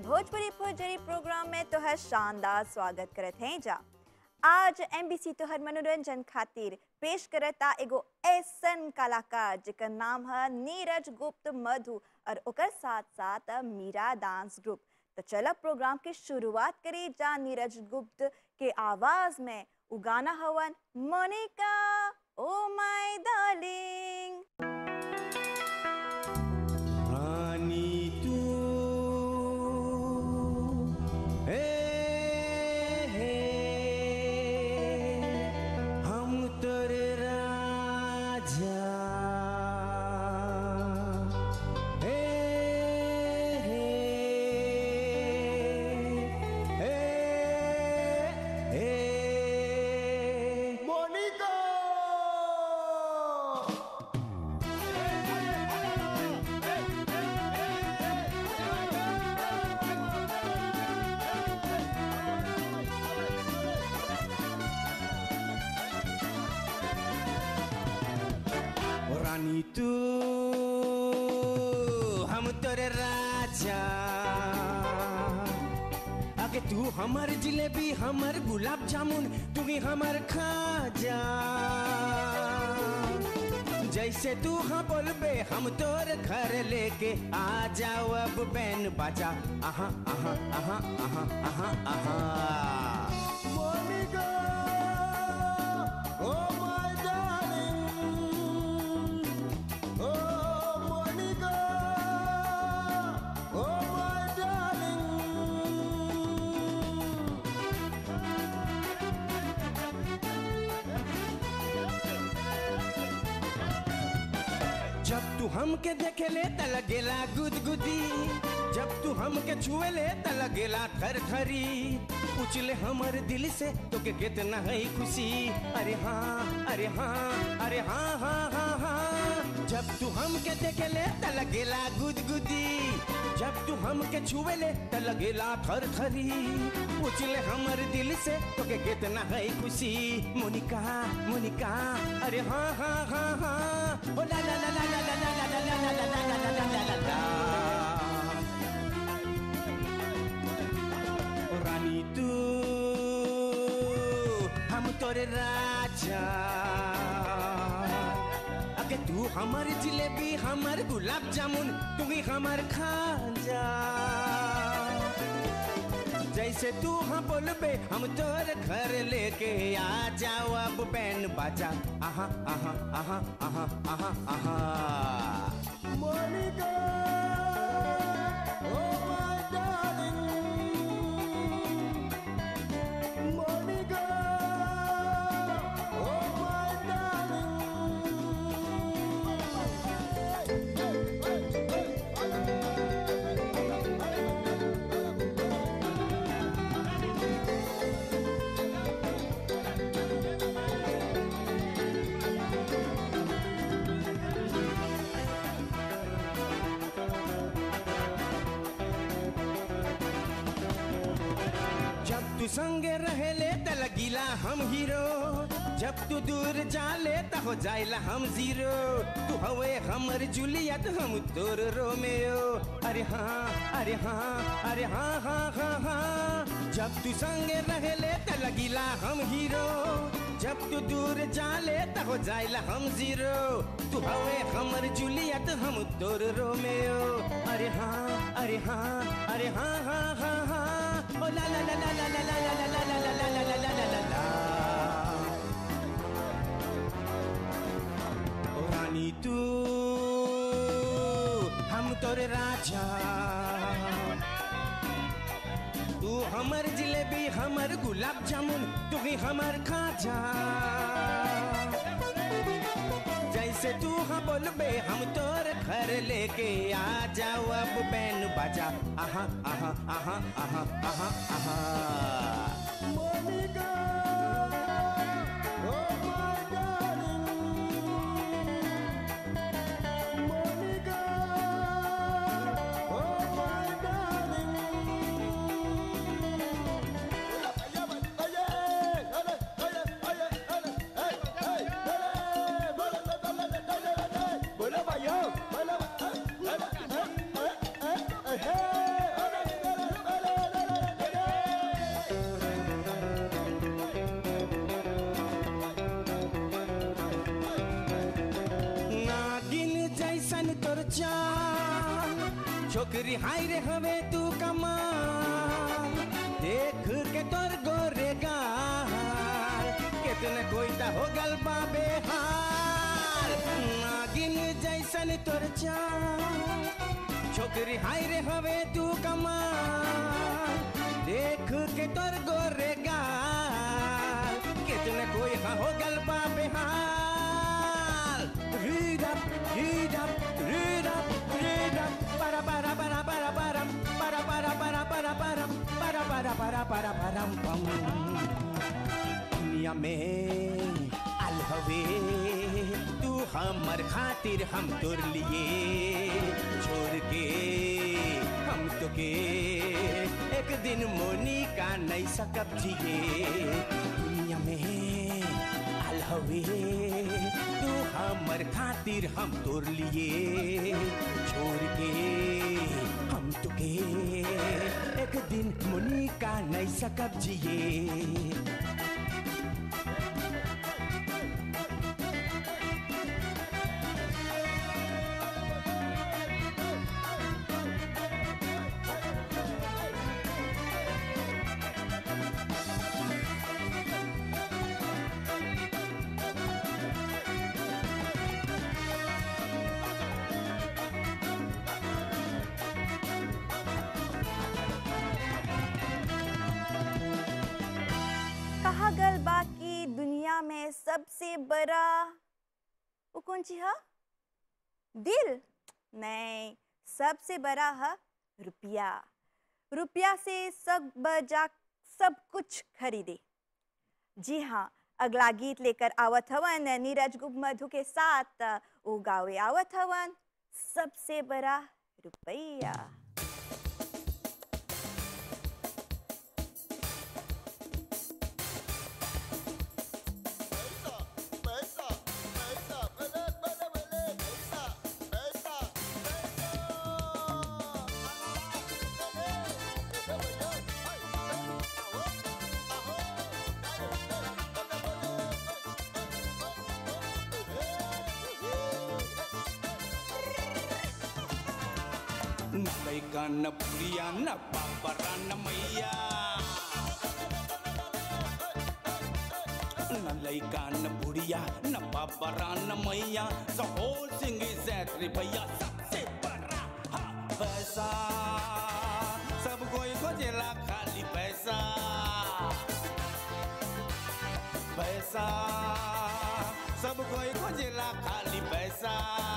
Bhojpuri भोजरी programme में तोहर शानदार स्वागत करत हैं जा आज एमबीसी तोहर मनोरंजन खातिर पेश करता एगो ऐसन कलाकार जेकर नाम है नीरज गुप्त मधु और ओकर साथ साथ मीरा डांस ग्रुप तो चलो प्रोग्राम की शुरुआत करी जा नीरज गुप्त के आवाज में उगाना हवन मोनिका ओ माय डार्लिंग रानी तू हे हे हम तोरे राजा हे हे हे हे मोनिका ओ रानी तू हम तोरे राजा आगे तू हमर जिलेबी हमर गुलाब जामुन तू ही हमर खाजा जैसे तू हाँ बोलबे हम तोर घर लेके आ जाओ अब बैन बाजा आहा आहा आहा आहा आहा आहा Monika Oh my darling, oh Monica, oh my darling. जब तू हमके देखे ले त लगेला गुदगुदी जब तू हमके छुए ले त लगेला थर थरी पूछ ले हमर दिल से तो के कितना है खुशी अरे हाँ अरे हाँ अरे हाँ हाँ हाँ हाँ जब तू हमके देखे ले त लगेला गुदगुदी जब तू हमके छुए ले त लगेला थर थरी पूछ ले हमर दिल से तो के कितना है खुशी मोनिका मोनिका अरे हाँ हाँ हाँ हाँ ओ ला ला ला ला ला ला ला ला ला ला ला ला ला ला ला ला ला ओ रानी तू हम तोरे राजा अगे तू हमर जिलेबी हमर गुलाब जामुन तू ही हमर खाजा जैसे तू हाँ बोलबे हम तोर घर लेके आ जाओ अब बैन बाजा आहा आहा आहा आहा आहा आहा Monika oh my darling Monika oh my जब तू संगे रहेले त लगिला हम हीरो जब तू दूर जाले त हो जाइला हम जीरो तू हवे हमर जूलियट हम तोर रोमियो अरे हाँ अरे हाँ अरे हाँ हाँ हाँ हाँ जब तू संगे रहेले त लगिला हम हीरो जब तू दूर जाले त हो जाइला हम जीरो तू हवे हमर जूलियट हम तोर रोमियो अरे हाँ अरे हाँ अरे हाँ हाँ हाँ हाँ ओ ला ला ला ला ला ला ला ला ला ला ला ला ला ला ला ला ला ओ रानी तू हम तोरे राजा तू हमर जिलेबी हमर गुलाब जामुन तू ही हमर खाजा जैसे तू हाँ बोलबे हम तोर घर लेके आ जाओ अब बैन बाजा आहा आहा आहा आहा आहा आहा Monika oh my darling Monika oh my darling Hey! तोर चाल छोकरी हाय रे हवे तू कमाल देख के तोर गोरे गाल कितने कोई ता हो गल बाबे हाल नागिन जैसन तोर चाल छोकरी हाय रे हवे तू कमाल देख के तोर गोरे गाल कितने कोई हाँ हो गल बाबे हाल Read up, read up, read up, read up. Para para para para para para para para para para para para para para para pam. दुनिया में अल हवे तू हमर खातिर हम तोर लिए छोड़ के हम तो के एक दिन मोनी का नहीं सकब जिए दुनिया में अल हवे तू हमर खातिर हम तोर लिए छोड़ के हम तुके एक दिन मुनी का नहीं सकब जिए कहा गल बा कि दुनिया में सबसे बड़ा वो कौन ची है दिल नहीं सबसे बड़ा है रुपया रुपया से सब बजा सब कुछ खरीदे जी हाँ अगला गीत लेकर आवत हवन नीरज गुप्त मधु के साथ वो गावे आवत हवन सबसे बड़ा रुपया न लैका न पुरिया न पापरा न मैया न लैका न बुढ़िया न पापरा न मैया द होल थिंग इज दैट रे भैया सबसे बड़ा हा, पैसा सब कोई खोजेला खाली पैसा पैसा सब कोई खोजेला खाली पैसा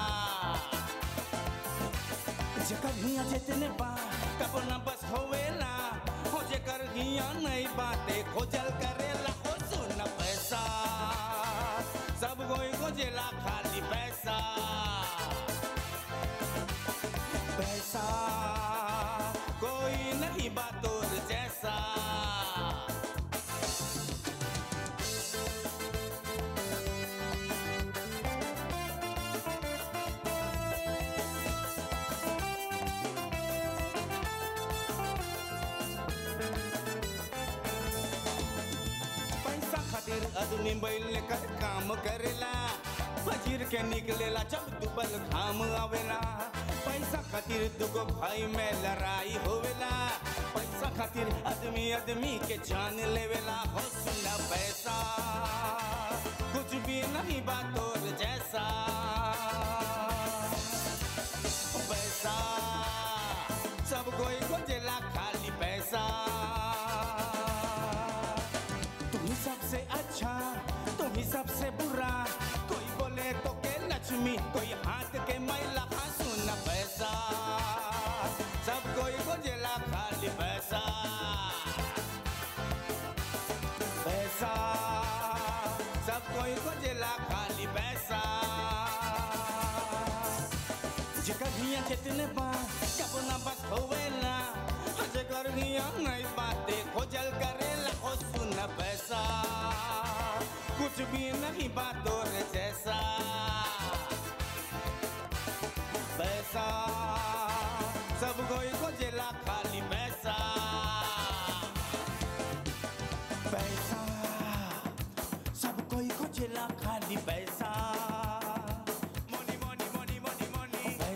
जेकर हिया जितने बा कब न बस होवेला हो जेकर हिया नहीं बाते खोजल करेला हो सुन पैसा सब कोई खोजेला खाली पैसा पैसा कोई नहीं बातोर जैसा पैसा खातिर आदमी बैल कर काम करेला फजीर के निकलेला जब दुबल घाम आवेला पैसा खातिर दुगो भाई में लड़ाई होवेला पैसा खातिर आदमी आदमी के जान लेवेला हो सुना पैसा कुछ भी नहीं बातोर जैसा पैसा सब कोई खोजेला खाली पैसा तुम ही सबसे अच्छा तुम ही सबसे बुरा कोई बोले तो के लक्ष्मी कोई हाथ के मैला हाँ सुन पैसा सब कोई खोजेला खाली पैसा पैसा सब कोई खोजेला खाली पैसा जेकर हिया जितने बा कब ना बस होवेला जेकर हिया नहीं बाते खोजल करेला हो सुन पैसा कुछ भी नहीं बातों रे जैसा पैसा सब कोई खोजेला खाली पैसा पैसा सब कोई खोजेला खाली पैसा Money, money, money, money, money.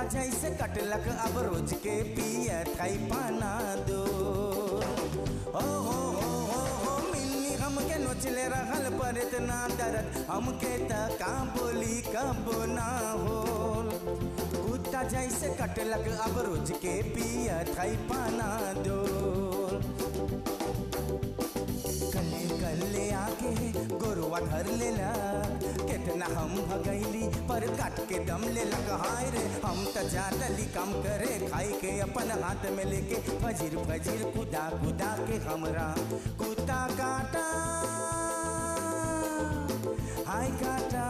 कुत्ता जैसे कटलक अब रोज के पिया थाई पाना दो ओ हो हो हो हो मिलनी हमके नोचले रहल पर इतना दर्द हमके त का बोली कब ना हो कुत्ता जैसे कटलक अब रोज के पिया थाई पाना दो कले कले आके गोरुआ धर लेला कितना हम भगैली पर काट के दम ले लगा हाय रे हम त जातली कम करे खाई के अपन हाथ में लेके फजीर फजीर कुदा कुदा के हमरा कुत्ता काटा हाय काटा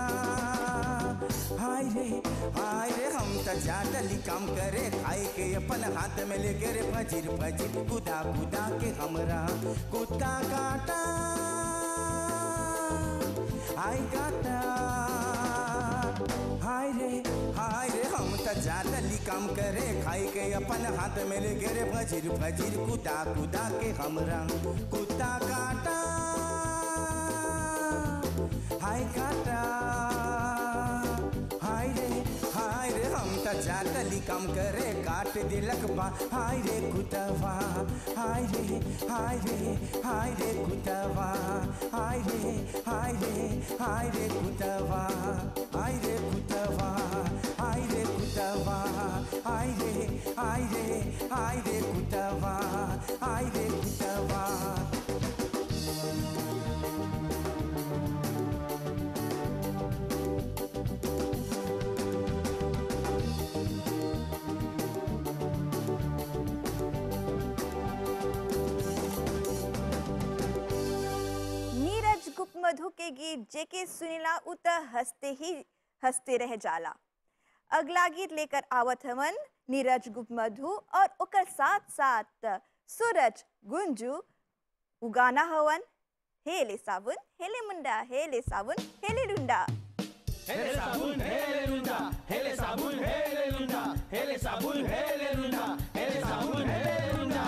हाय रे हाय रे हम त जातली कम करे खाई के अपन हाथ में लेके रे फजीर फजीर कुदा कुदा के हमरा कुत्ता काटा हाय काटा हाय रे हाय रे हम त जातली कम करे खाई के अपन हाथ में लेके रे फजीर फजीर कुदा कुदा के हमरा कुत्ता काटा हाय काटा हाय रे हाय रे हम त जातली कम करे काट दिलक बा हाय रे कुतवा हाय रे हाय रे हाय रे कुतवा हाय रे हाय रे हाय रे कुतवा हाय रे कुतवा हाय रे कुतवा हाय रे हाय रे हाय रे कुतवा हाय रे कुतवा नीरज गुप्त मधु के गीत जेके सुनीला उत हंसते ही हंसते रह जाला अगला गीत लेकर आवत हवन नीरज गुप्त मधु और ओकर साथ साथ सूरज गुंजू उगाना हवन हेले साबुन हेले मुंडा हेले साबुन हेले डुंडा Hele sabun, hele lunda. Hele sabun, hele lunda. Hele sabun, hele lunda. Hele sabun, hele lunda.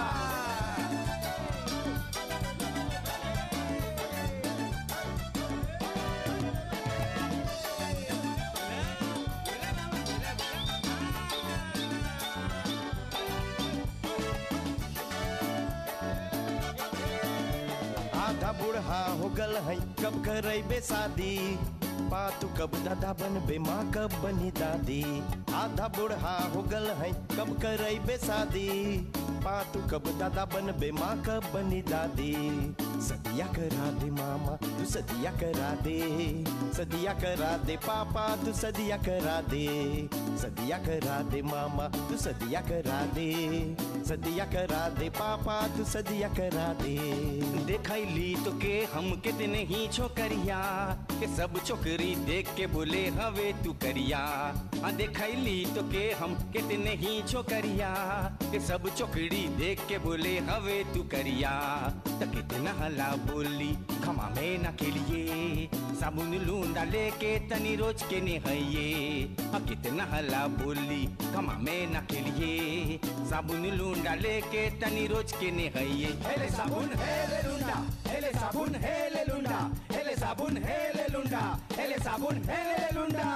आधा बूढ़ा हो गल है कब करैबे शादी पातू कब दादा बनबे माँ कब बनी दादी आधा बूढ़ा हो गल है कब करैबे शादी पातू कब दादा बनबे माँ कब बनी दादी सदिया करा दे मामा तू सदिया करा दे सदिया करा दे पापा तू सदिया करा दे सदिया करा दे मामा तू सदिया करा दे सदिया करा दे पापा तू सदिया करा दे देखैली तो के हम कितने ही छोकरिया के सब छोकरी देख के बोले हवे तू करिया हाँ देखैली तो के हम कितने ही छोकरिया के सब छोकरी देख के बोले हवे तू करिया त कितना हला बोली खमा में न खिलिए साबुन लूंदा लेके तनी रोज के नहइये हाँ कितना हला बोली खमा में न खिलिए साबुन लूंदा लेके तनी रोज के नहइये Hele sabun, hele lunda. Hele sabun, hele lunda. Hele sabun, hele lunda. Hele sabun, hele lunda.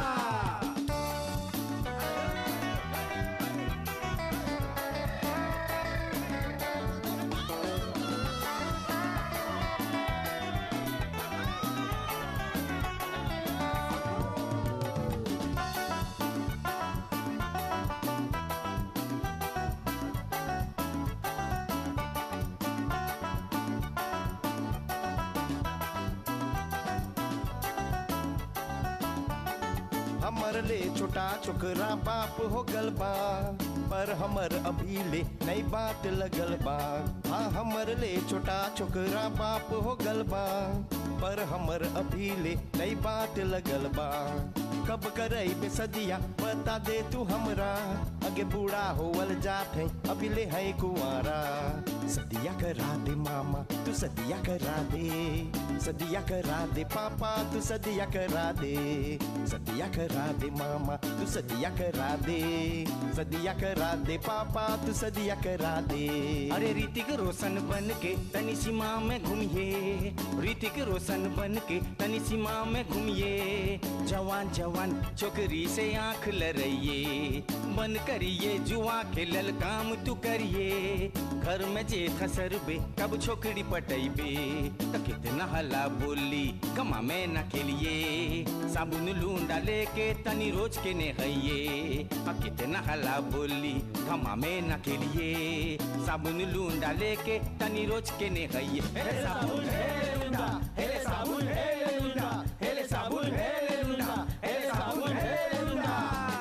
हमर ले छोटा छोकरा बाप हो गल बा पर हमर अभी ले नई बात लगल बा हाँ हमर ले छोटा छोकरा बाप हो गल बा पर हमर अभी ले नई बात लगल बा कब करई बे सदिया बता दे तू हमरा अगे बूढ़ा होवल जात है अभी ले है कुंवारा सदिया करा दे मामा तू सदिया करा दे सदिया करा दे पापा तू सदिया करा दे सदिया करा दे मामा तू सदिया करा दे सदिया करा दे पापा तू सदिया करा दे अरे ऋतिक रोशन बन के तनी सीमा में घूमिए ऋतिक रोशन बन के तनी सीमा में घूमिए जवान जवान छोकरी से आंख लड़इए बन करिए जुआ खेलल काम तू करिए घर में जे खसरबे कब छोकरी पटैबे त कितना हला बोली गमा में न खेलिए साबुन लूंडा लेके तनी रोज के नहइए आ कितना हला बोली गमा में न खेलिए साबुन लूंडा लेके तनी रोज के नहइए हेले साबुन हेले लुंडा हेले साबुन हेले लुंडा हेले साबुन हेले लुंडा हेले साबुन हेले लुंडा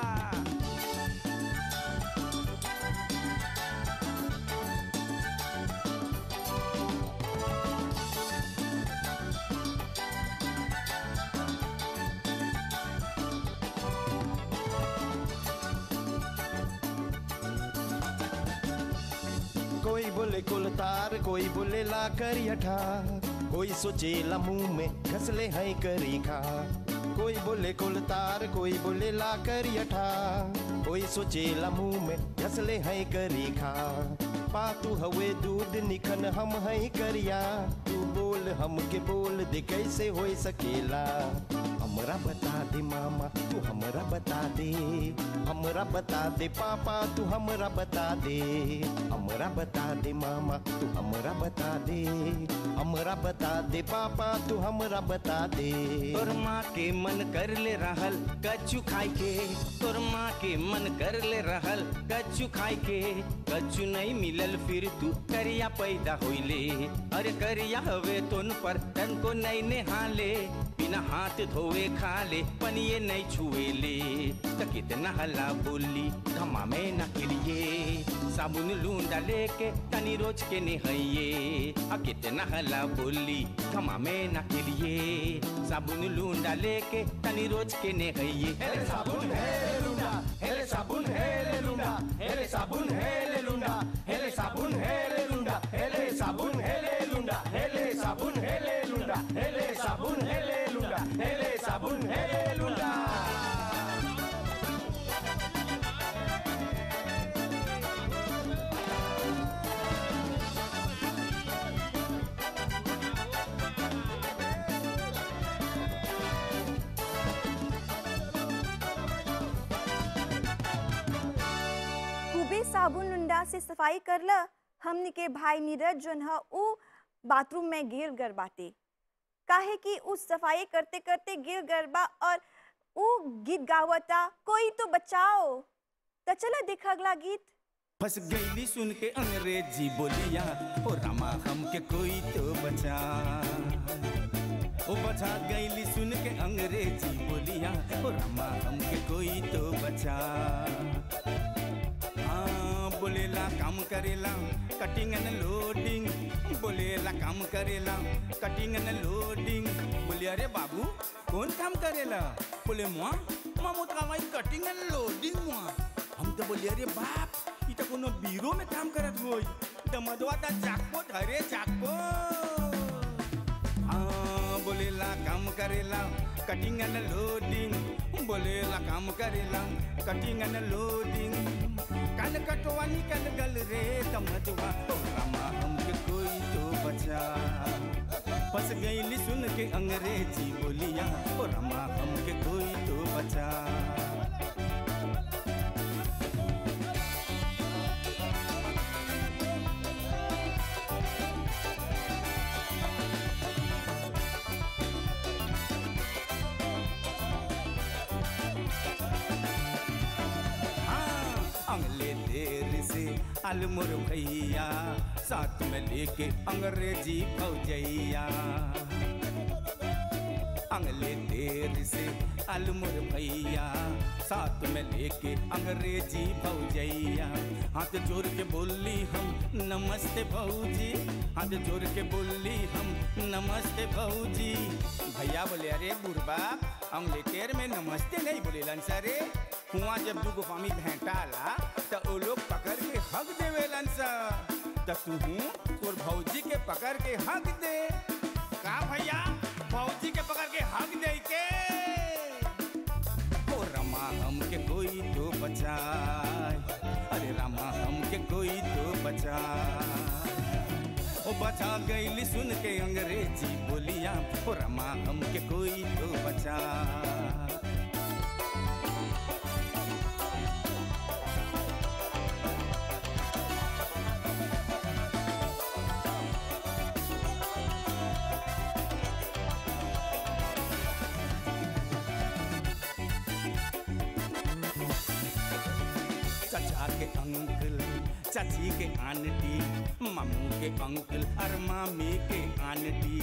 कोई बोले कुलतार कोई बोले ला करियठा कोई सोचेला मुंह में घसले हैं करी खा कोई बोले कुलतार कोई बोले ला करियठा कोई सोचेला मुंह में घसले हैं करी खा पातू हवे दूध निखन हम हैं करिया तू बोल हमके बोल दे कैसे हो सकेला हमरा बता दे मामा तू हमरा बता दे हमरा बता दे पापा तू हमरा बता दे हमरा बता दे मामा तू हमरा बता दे हमरा बता दे पापा तू हमरा बता दे तोर माँ के मन कर ले रहल कच्चू खाई के तोर माँ के मन कर ले रहल कच्चू खाई के कच्चू नहीं मिलल फिर तू करिया पैदा होइले अरे करिया हवे तोन पर तन को नहीं नेहाले बिना हाथ धोए खा ले पनिए नहीं छुए ले त कितना हला बोली घमा में न खिलिए साबुन लूंडा लेके तनी रोज के नहइए आ कितना हला बोली घमा में न खिलिए साबुन लूंडा लेके तनी रोज के नहइए हेले साबुन हेले लुंडा हेले साबुन हेले लुंडा हेले साबुन हेले लुंडा हेले साबुन हेले लुंडा हेले साबुन हेले लुंडा हेले साबुन हेले लुंडा हेले साबुन हेले लुंडा हेले साबुन हेले लुंडा खूबे साबुन लुंडा से सफाई करला हमनी के भाई नीरज जोन ह उ बाथरूम में गिर गल बाटे काहे कि उ सफाई करते करते गिर गल बा और उ गीत गावता कोई तो बचाओ त चला देख अगला गीत फंस गईली सुन के अंग्रेजी बोलिया ओ रामा हमके कोई तो बचा ओ बचा गईली सुन के अंग्रेजी बोलिया ओ रामा हमके कोई तो बचा हाँ बोलेला काम करेला कटिंग एंड लोडिंग बोलेला काम करेला कटिंग एंड लोडिंग बोले अरे बाबू कौन काम करेला बोले मुआ मुआ मुत कमाई कटिंग एंड लोडिंग मुआ हम तो बोले अरे बाप ई तो कोनो बीरो में काम करत होई दमदवा ता जाकपो धरे जाकपो हाँ बोलेला काम करेला कटिंग एंड लोडिंग बोलेला काम करेला कटिंग एंड लोडिंग कान कटवा निकल गल रे दमदवा ओ रामा हमके कोई तो बचा फंस गईली सुन के अंग्रेजी बोलिया ओ रामा हमके कोई तो बचा हाँ, अंगले देर से अलमुर भैया साथ में लेके अंग्रेजी फौजैया अंगले देर से अलमुर भैया साथ में लेके अंग्रेजी भौजैया हाथ जोड़ के बोली हम नमस्ते भौजी हाथ जोड़ के बोली हम नमस्ते भौजी भैया बोले अरे बुढ़बा अंग्लेटेर में नमस्ते नहीं बोले सरे कुआं जब दूगो पामी भेंटाला त ओ लोग पकड़ के हक देवेलन सा त तू तोर भौजी के पकड़ के हक दे का भैया भौजी के पकड़ के हक दे के ओ रमा हमके कोई तो बचाए अरे रामा हमके कोई तो बचाए ओ बचा गईली सुन के अंग्रेजी बोलिया ओ रमा हमके कोई तो बचा चचा के अंकल चाची के आंटी मामू के अंकल और मामी के आंटी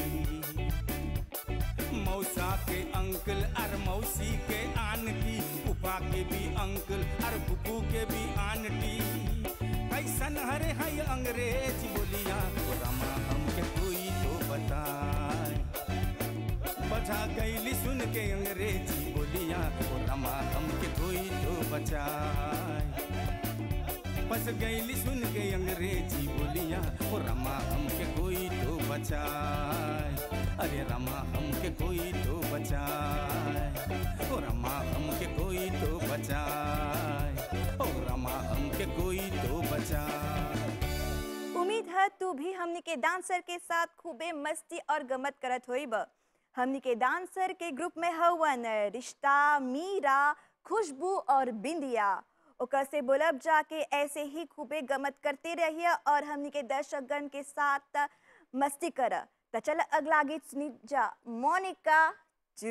मौसा के अंकल और मौसी के आंटी फूफा के भी अंकल और फूफू के भी आंटी कैसन हरे है अंग्रेज बोलिया ओ रामा हमके कोई तो बताए बचा गईली सुन के अंग्रेजी बोलिया ओ रामा हमके कोई तो बचाए बस गईली सुन के अंग्रेजी बोलिया ओ रामा हमके कोई तो बचाए अरे रामा हमके कोई तो बचाए ओ रामा हमके कोई तो बचाए ओ रामा हमके कोई तो बचाए उम्मीद है तू भी हमनी के डांसर के साथ खूबे मस्ती और गमत करत होइब हमनी के डांसर के ग्रुप में हवन रिश्ता मीरा खुशबू और बिंदिया ओकर से बोलब जाके ऐसे ही खूबे गमत करते रहिए और हमनी के दर्शकगण के साथ मस्ती कर तो चल अगला गीत सुनी जा मोनिका टू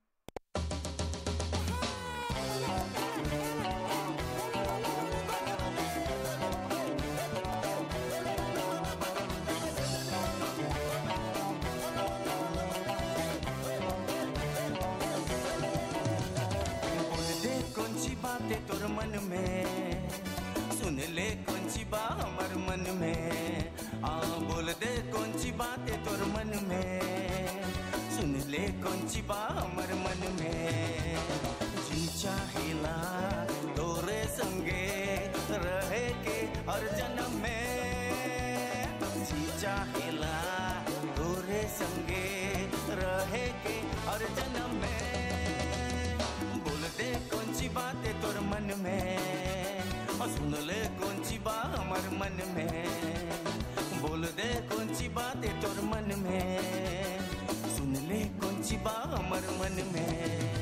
बोल दे कौन सी बातें तोर मन में सुन ले कौन सी बा हमर मन में आ बोल दे कौन सी बातें तोर मन में सुन ले कौन सी बा हमर मन में जी चाहेला तोरे संगे रहे के हर जन्म में जी चाहेला तोरे संगे रहे के हर जन्म में बोल दे कौन सी बात है तोर मन में और सुन ले कौन सी बात हमार मन में बोल दे कौन सी बात है तोर मन में सुन ले कौन सी बात हमार मन में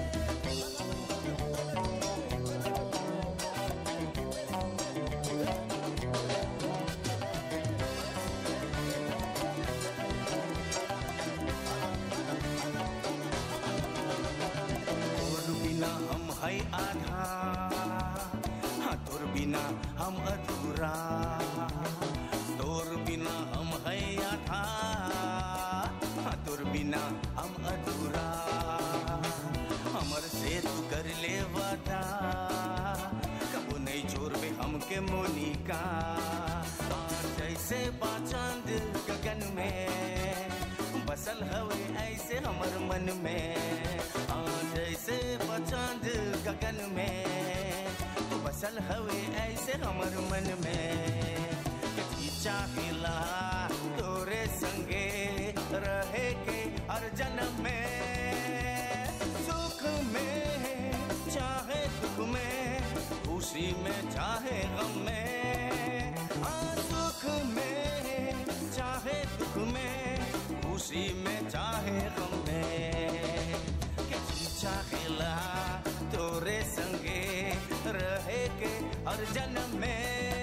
तोर बिना हम है आधा हाँ तोर बिना हम अधूरा तोर बिना हम है आधा हाँ तोर बिना हम अधूरा हमर से तू कर ले वादा कबो नहीं छोड़बे हमके मोनिका हाँ, जैसे बाचांद गगन में बसल हवे ऐसे हमर मन में हाँ जैसे बचांद गगन में तू बसल हवे ऐसे हमर मन में कि चाहेला तोरे संगे रहे के हर जन्म में सुख में चाहे दुख में खुशी में चाहे गम में हाँ सुख में चाहे दुख में खुशी में चाहे गम में कि जी चाहेला तोरे संगे रहे के हर जन्म में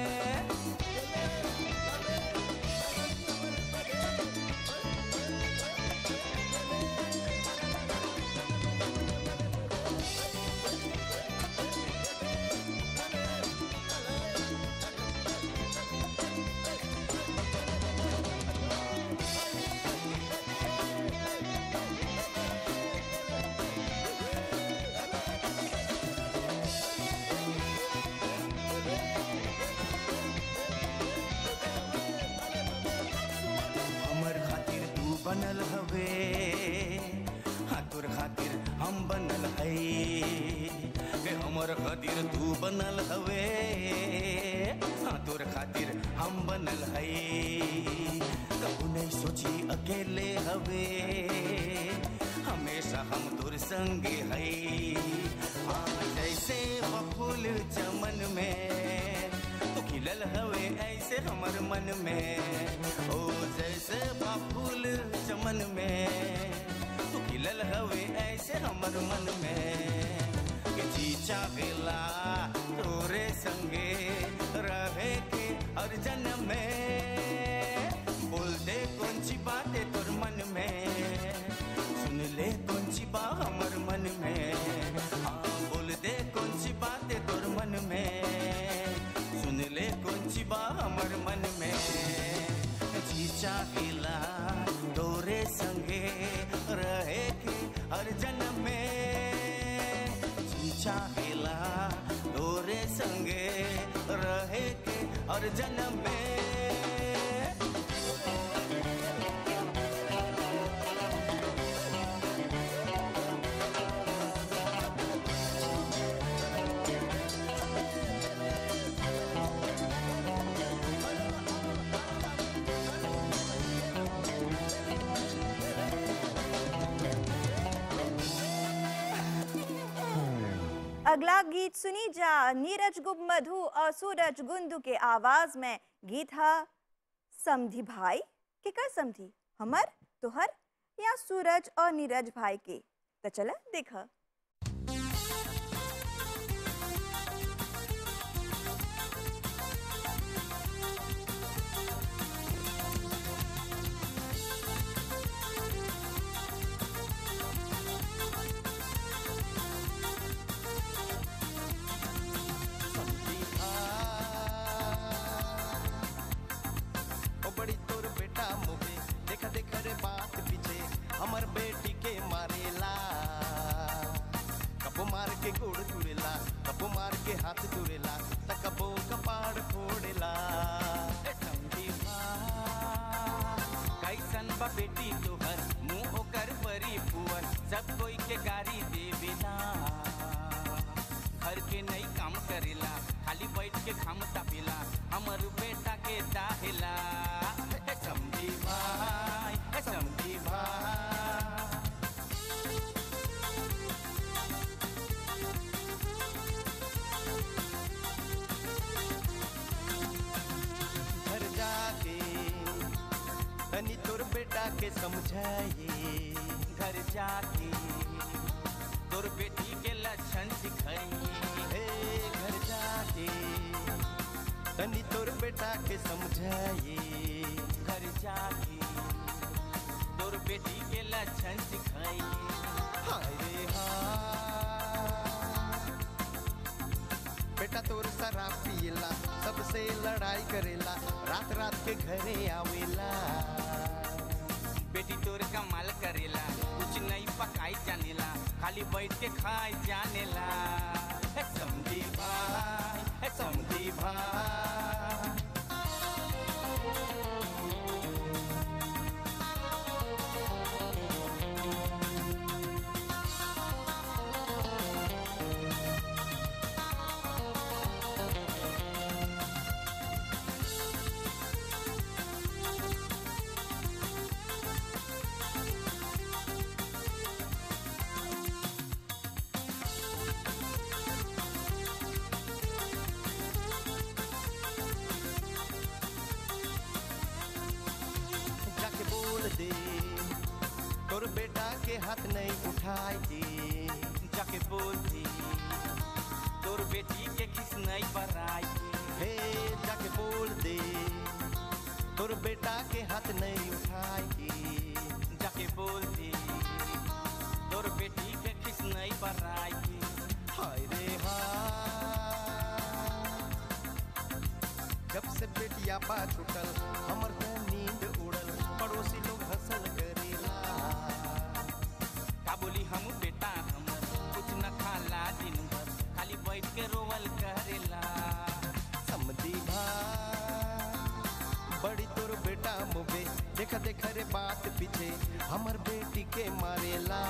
हमर खातिर तू बनल हवे हाँ तोर खातिर हम बनल है के हमर खातिर तू बनल हवे हाँ तोर खातिर हम बनल है कबू नहीं सोची अकेले हवे हमेशा हम तोर संगे है हाँ जैसे फूल चमन में तू खिलल हवे ऐसे हमर मन में ओ जैसे फूल चमन में तू खिलल हवे ऐसे हमर मन में कि जी चाहेला तोरे संगे रहे के हर जन्म में बोल दे कौन सी बातें तोर मन में सुन ले कौन सी बात हमर मन में हाँ बोल दे कौन सी बातें तोर मन में खुशिबा हमर मन में जी चाहेला तोरे संगे रहे के हर जन्म में जी चाहेला तोरे संगे रहे के हर जन्म में अगला गीत सुनी जा नीरज गुप्त मधु और सूरज गुंदू के आवाज में गीत है समधी भाई के कर समधी हमर तोहर या सूरज और नीरज भाई के तो चला देखा ओ बड़ी तोर बेटा मुबे देखा देखा रे बात पीछे हमर बेटी के मारेला कबो मार के गोड़ तुरेला कबो मार के हाथ तुरेला त कबो कपाड़ फोड़ेला ए समझी कैसन बा बेटी तोहर मुंह ओकर परी पुअर सब कोई के गाड़ी देवेला घर के नई काम करेला खाली बैठ के खाम तापेला हमर बेटा के दाहेला ए समझी भाई ए समझी भाई घर जाके तनी तोर बेटा के समझाइए घर जाके तोर बेटी के लक्षण सिखाई हे घर जाके तनी तोर बेटा के समझाइए घर जाके तोर बेटी के लक्षण सिखाई हाय रे हाय बेटा तोर शराब पियला सबसे लड़ाई करेला रात रात के घरे आवेला बेटी तोर कमाल करेला कुछ नहीं पकाई जानेला खाली बैठ के खाई जानेला हे समझी भाई हे समझी भाई जाके बोल दे तोर बेटा के हाथ नहीं उठाई दे जाके बोल दी तोर बेटी के किस नहीं बराई हे जाके बोल दे तोर बेटा के हाथ नहीं उठाई दे जाके बोल दी तोर बेटी के किस नहीं बराई हाय रे हाय जब से बेटिया पा छुटल हमर त नींद उड़ल पड़ोसी लोग हंसल करेला का बोली हम बेटा हमर कुछ न खाला दिन भर खाली बैठ के रोवल करेला समझी भाई बड़ी तोर बेटा मुबे देखा देखा रे बात पीछे हमर बेटी के मारेला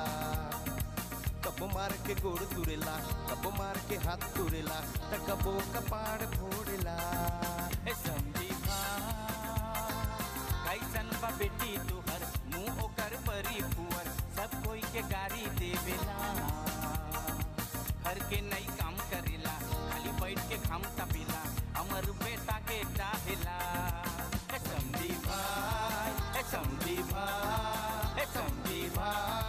कबो मार के गोड़ तुरेला कबो मार के हाथ तुरेला त कबो कपाड़ फोड़ेला ए समझी कैसन बा बेटी तुहर मुंह ओकर परी पुअर सब कोई के गाड़ी देवेला घर के नई काम करेला खाली बैठ के खाम तपेला हमर बेटा के चाहेला ए समझी भाई ए समझी भाई ए समझी भाई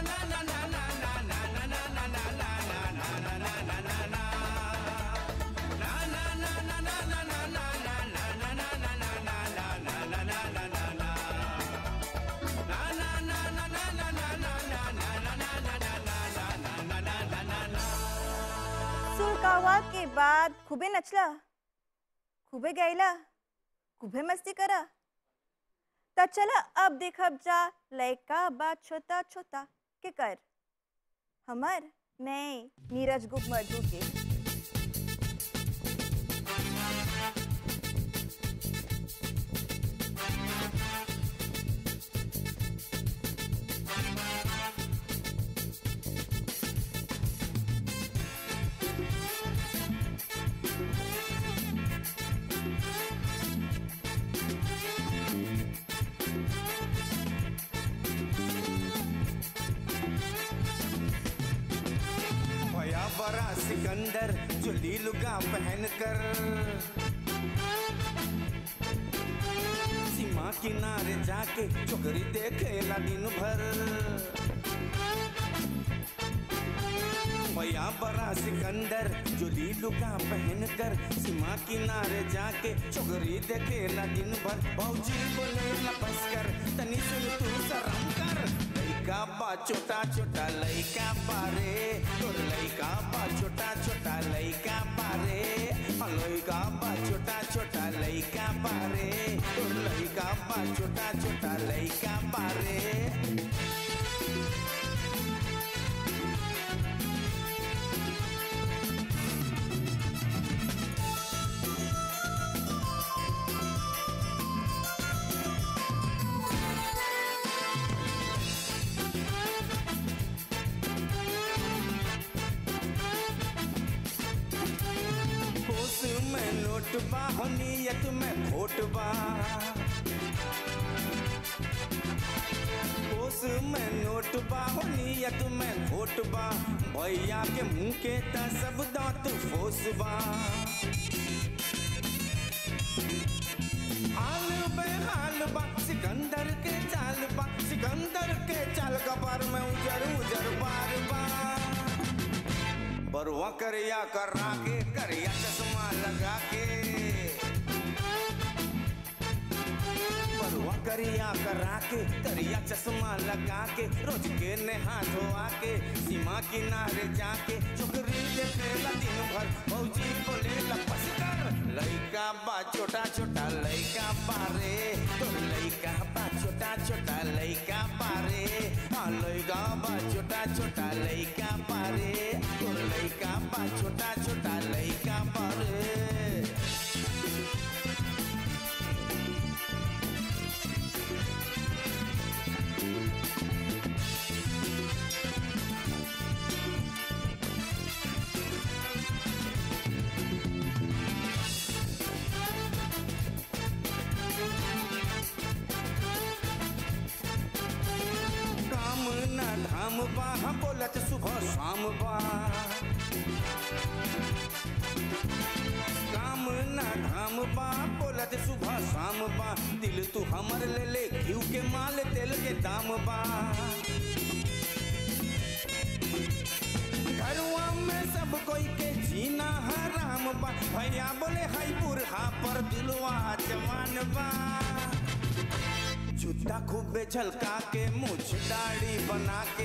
सुलकावा के बाद खूबे नचला खूबे गैला खूबे मस्ती करा त चला अब देखब जा लड़का बा छोटा छोटा के कर हमर नहीं नीरज गुप्त मधु के भया बड़ा सिकंदर जो लीलुगा पहन कर सीमा किनारे जाके चोकरी देखेला दिन भर भया बड़ा सिकंदर जो लीलुगा पहन कर सीमा किनारे जाके चोकरी देखेला दिन भर भौजी बोले बस कर तनी सुन तू शरम कर लइका बा छोटा छोटा लइका बारे तोर लइका बा छोटा छोटा लइका बारे हाँ, लइका बा छोटा छोटा लइका बारे तोर लइका बा छोटा छोटा लइका बारे होश में नोट बा हो नियत में खोट बा होश में नोट बा हो नियत में खोट बा भैया के मुंह के त सब दांत फोस बा हाल बेहाल बा सिकंदर के चाल बा सिकंदर के चाल कपार में उजर उजर बार बा बरुआ करिया करा के करिया चश्मा लगा के बरुआ करिया करा के करिया चश्मा लगा के रोज के नहा धोआ के सीमा किनारे जाके चुकरी देखेला दिन भर भौजी बोले लपस कर लइका बा छोटा छोटा लइका पारे तो लइका बा छोटा छोटा लइका पारे हाँ लइका बा छोटा छोटा लइका पारे तो लइका बा छोटा छोटा लइका पारे काम न धाम बा हम बोलत सुबह शाम बा काम न धाम बा बोलत सुबह शाम बा दिल तू हमर ले ले घिउ के माल तेल के दाम बा घरवा में सब कोई के जीना हराम बा भैया बोले हाई बुरहा पर दिलवा जवान बा जूता खूबे झलका के मुछ दाढ़ी बना के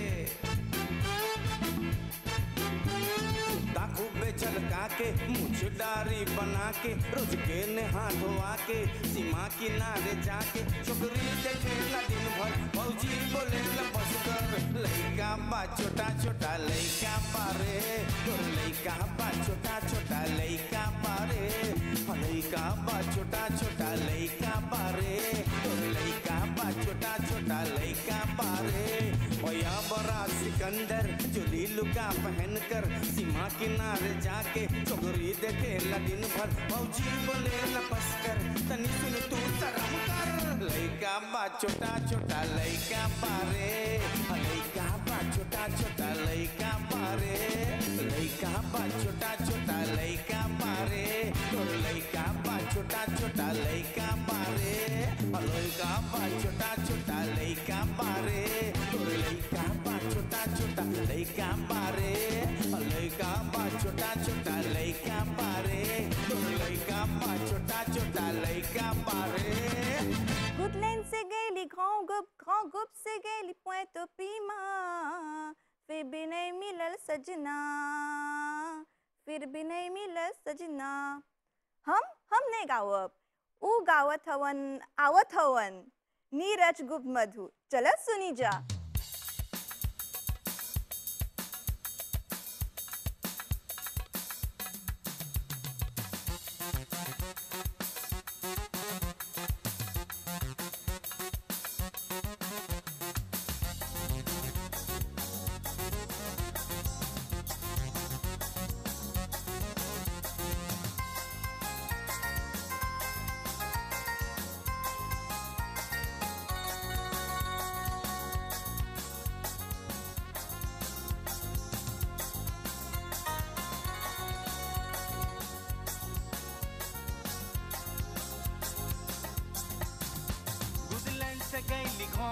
जूता खूबे झलका के मुछ दाढ़ी बना के रोज के नहा धोआ के सीमा किनारे जाके छोकरी देखेला दिन भर भौजी बोले बस कर लइका बा छोटा छोटा लइका पारे तोर लइका बा छोटा छोटा लइका पारे हाँ, लइका बा छोटा छोटा लइका पारे तोर लइका बा छोटा छोटा लइका पारे भैया बड़ा सिकंदर चोली लुका पहन कर सीमा किनारे जाके चोगरी देखे दिन भर भौजी बोले लपस कर तनी सुन तू शरम कर लइका बा छोटा छोटा लइका पारे हाँ, लइका बा छोटा छोटा लइका पारे लइका बा छोटा छोटा लइका पारे तोर लइका बा छोटा छोटा लइका पारे हाँ, लइका बा छोटा छोटा लइका पारे तोर लइका बा छोटा छोटा लइका पारे हाँ, लइका बा छोटा छोटा लइका पारे तोर लइका बा छोटा छोटा लइका पारे गुडलैंड से गई grand गुप grand गुप से गई पॉइंट पीमा फिर भी नहीं मिलल सजना फिर भी नहीं मिलल सजना हम हम नहीं गावब ऊ गावत हवन आवत हवन नीरज गुप्त मधु चल सुनी जा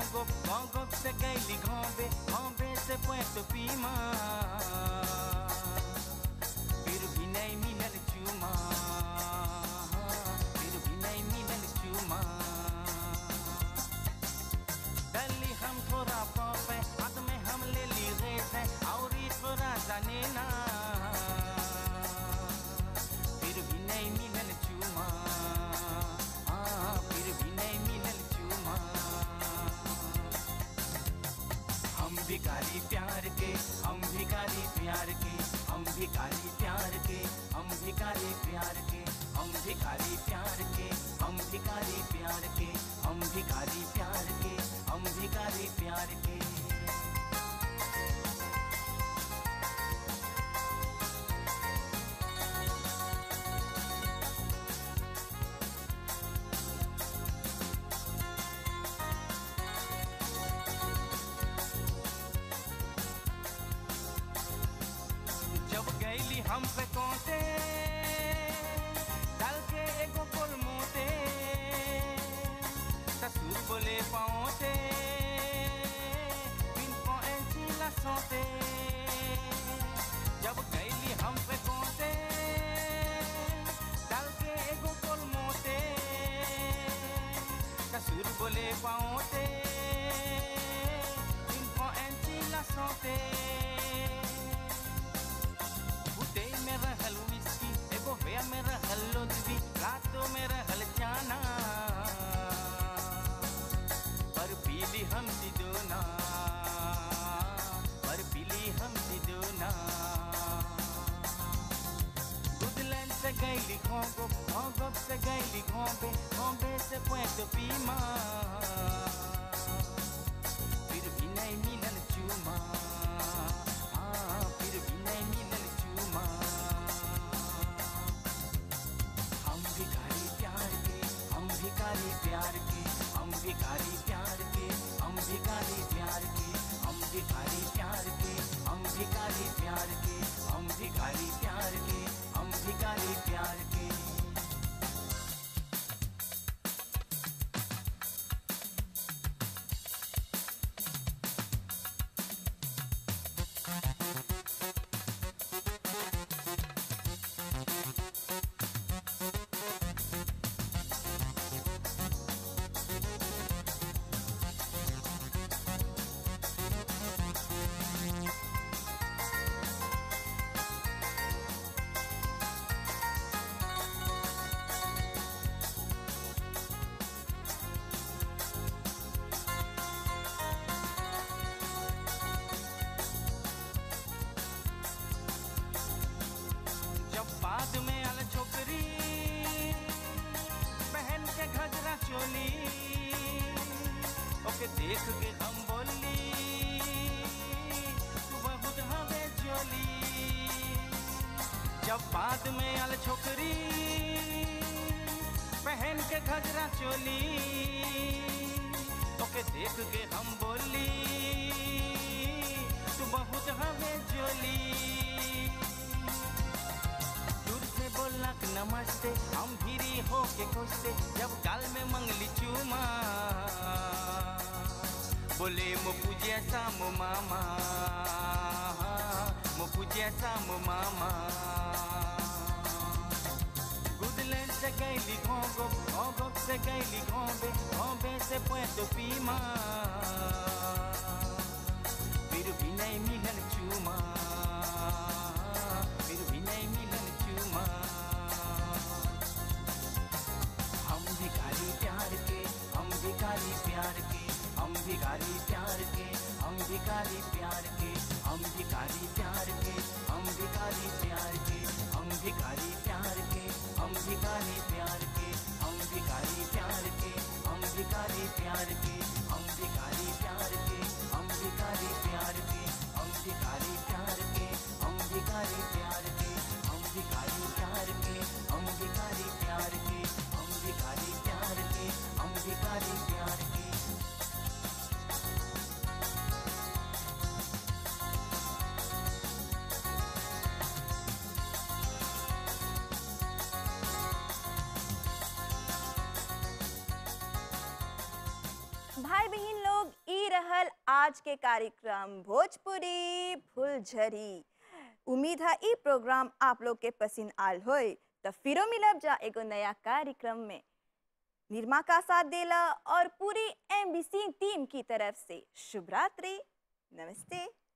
घोंगो घोंगो से गैली घोंबे घोंबे से पुएतो पीमा फिर भी नहीं मिलल चूमा फिर भी नहीं मिलल चूमा डली हम थोड़ा पापे हाथ में हम ले ली रेत है और ये थोड़ा जाने ना फिर भी नहीं मिलल चूमा हाँ, फिर भी नहीं मिलल चूमा हम भिखारी प्यार के हम भिखारी प्यार के हम भिखारी प्यार के हम भिखारी प्यार के हम भिखारी प्यार के हम भिखारी प्यार के हम भिखारी प्यार के हम भिखारी प्यार के जब गैली हम पे कोते डाल के एगो कोल मोते ससुर बोले पाओते बिन पहुंची ला सोते जब गैली हम पे कोते डाल के एगो कोल मोते ससुर बोले पाओते बिन पहुंची ला सोते उदे में रहल विस्की एगो होया में रहल लोजवी रातों में रहल जाना पर पीली हम सिदोना पर पीली हम सिदोना गुदलन से गैली घोंगो घोंगो से गैली घोंबे घोंबे से पुएतो पीमा फिर भी नहीं मिलल चूमा हाँ, फिर भी नहीं मिलल चूमा हम भिखारी प्यार के हम भिखारी प्यार के हम भिखारी प्यार के हम भिखारी प्यार के हम भिखारी प्यार के हम भिखारी प्यार के हम भिखारी प्यार के हम भिखारी प्यार के जब बाद में आल छोकरी पहन के घजरा चोली ओके देख के हम बोली तू बहुत हवे जोली जब बाद में आल छोकरी पहन के घजरा चोली ओके देख के हम बोली तू बहुत हवे जोली दूर से बोला कि नमस्ते हम भीरी हो के खुशते जब गाल में मंगली चूमा बोले मो पूजे सा मो मामा मो पूजे सा मो मामा गुदलेन से गैली घोंगो घोंगो से गैली घोंबे घोंबे से पुएतो पीमा फिर भी नहीं मिलल चूमा फिर भी नहीं मिलल चूमा हम भिखारी प्यार के हम भिखारी प्यार के हम भिखारी प्यार के हम भिखारी प्यार के हम भिखारी प्यार के हम भिखारी प्यार के हम भिखारी प्यार के हम भिखारी प्यार के हम भिखारी प्यार के हम भिखारी प्यार के हम भिखारी प्यार के हम भिखारी प्यार के हम भिखारी प्यार के हम भिखारी प्यार के हम भिखारी प्यार के हम भिखारी प्यार के हम भिखारी प्यार के हम भिखारी प्यार के आज के कार्यक्रम भोजपुरी फुलझरी उम्मीद है ई प्रोग्राम आप लोग के पसंद आल होय तो फिरो मिलब जा एगो नया कार्यक्रम में निर्मा का साथ देला और पूरी एमबीसी टीम की तरफ से शुभ रात्रि नमस्ते